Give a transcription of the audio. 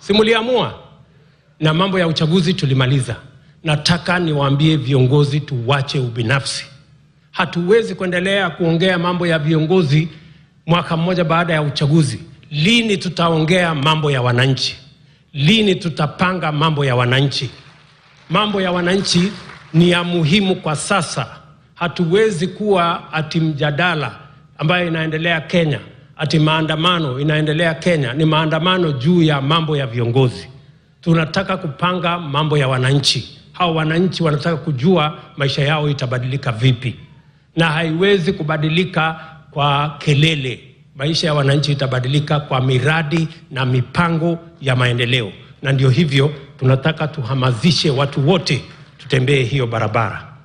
simuliamua na mambo ya uchaguzi tulimaliza. Nataka niwaambie viongozi, tuwache ubinafsi. Hatuwezi kuendelea kuongea mambo ya viongozi mwaka mmoja baada ya uchaguzi. Lini tutaongea mambo ya wananchi? Lini tutapanga mambo ya wananchi? Mambo ya wananchi ni ya muhimu kwa sasa. Hatuwezi kuwa ati mjadala ambayo inaendelea Kenya, ati maandamano inaendelea Kenya, ni maandamano juu ya mambo ya viongozi. Tunataka kupanga mambo ya wananchi. Hao wananchi wanataka kujua maisha yao itabadilika vipi, na haiwezi kubadilika kwa kelele. Maisha ya wananchi itabadilika kwa miradi na mipango ya maendeleo, na ndio hivyo tunataka tuhamasishe watu wote tutembee hiyo barabara.